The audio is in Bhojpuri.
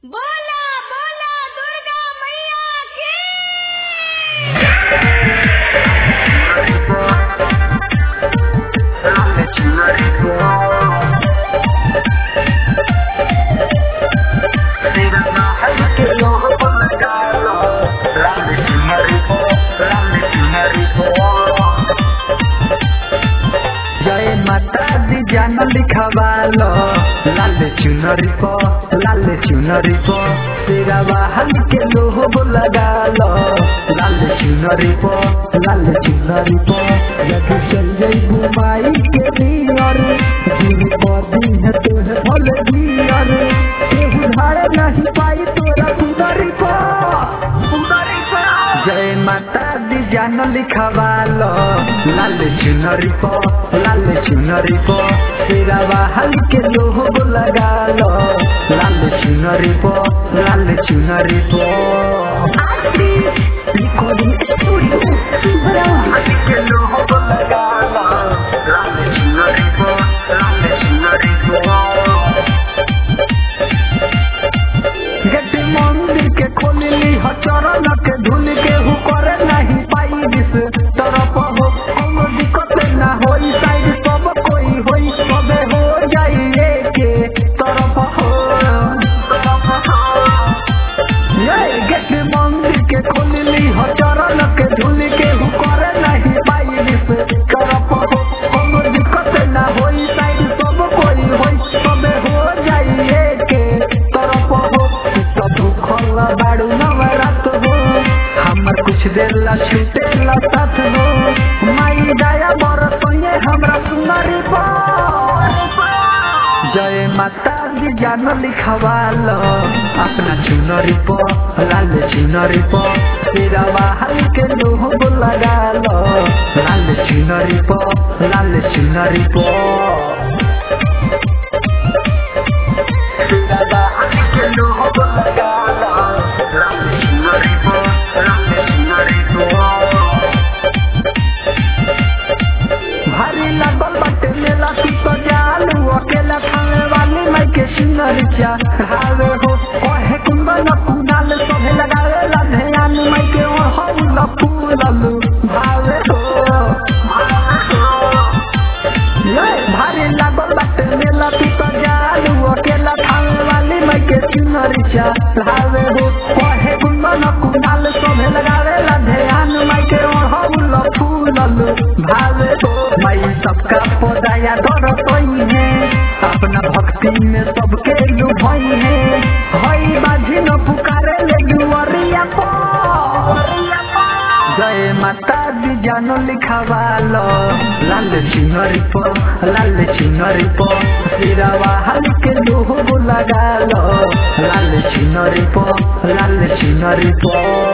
बोला बोला दुर्गा मैया की जय माता दी जान लिखवालो लाल चुनरी को लाल चुनरी को तेरा वाहन के लोहो लगालो लाल चुनरी को लाल चुनरी को जब चल गई घुमाई के नियर दिन पदी है तोहे भले दियर केहू धारे नहीं पाई तोरा सुंदरी को सुंदरी को जय माता दी जान लिखवालो लाल चुनरी को लाल चुनरी को तेरा वाहन के लोहो लगालो लाल चुनरी को लाल चुनरी को रिकॉर्डिंग स्टूडियो के लोहो लगालो लाल चुनरी को लाल चुनरी को गति मंदिर के खोलली ह चरण के धुल के हु करे नहीं पाई दिस तरफ हो कोनो दिक्कत ना होई साइड सब कोई होई सबे हो जाई के तरफ हो ये गति मंदिर के खोलली ह चरण के धुल के हु करे नहीं पाई दिस तरफ हो कोनो दिक्कत ना होई साइड सब कोई होई सबे हो जाई के तरफ हो सब भूखल बाड़ू नवरात हो हमर कुछ देर ला छूटे ला साथ हो माई दया बरसोए हमरा सुंदरी जय माता दी जान लिखवाल अपना चुनरी पो लाल चुनरी पो तेरा वाहन के लोह लगाल लाल चुनरी पो लाल चुनरी पो भारी लागल बाटे मेला तू तो जालू अकेला खाने वाली मैं के सुनर चा हावे हो ओहे कुंदन कुनाल सभे लगावे ला ध्यान मैं के ओहल फूललू भावे हो ये भारी लागल बाटे मेला तू तो जालू अकेला खाने वाली मैं के सुनर चा हावे हो ओहे कुंदन कुनाल सभे लगावे ला ध्यान मैं के ओहल फूललू भावे हो मैं सबका पौधाया दर सोई है अपना भक्ति में सबके लुभाई है हई बाजी न पुकारे ले दुआरिया पो जय माता दी जानो लिखवालो लाल चिन्हरी पो लाल चिन्हरी पो तेरा वाहन के लोहो लगालो लाल चिन्हरी पो लाल चिन्हरी पो